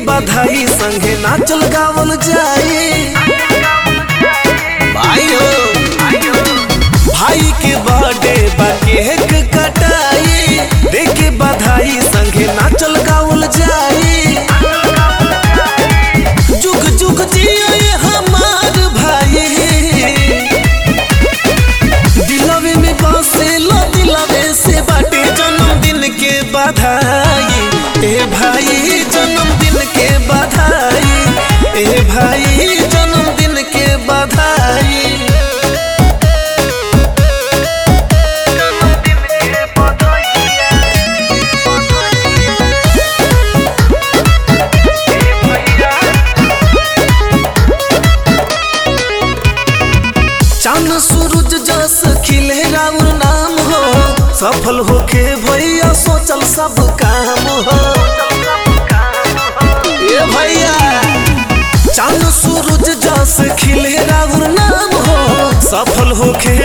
बधाई संगे नाचल गावल जाई भाई हो भाई के बर्थडे बा केक कटाई देके बधाई संगे नाचल गावल जाई जुग जुग जियो ये हमार भाई दिलवे में बसे लो दिलवे से बाटे जन्मदिन के बधाई ए भाई जन्मदिन के बधाई ए भाई जन्मदिन के बधाई चांद सूरज जस खिले राउर नाम हो सफल होके भैया सोचल सब काम हो ए भैया चांद सूरज जस खिले राउर नाम हो सफल होके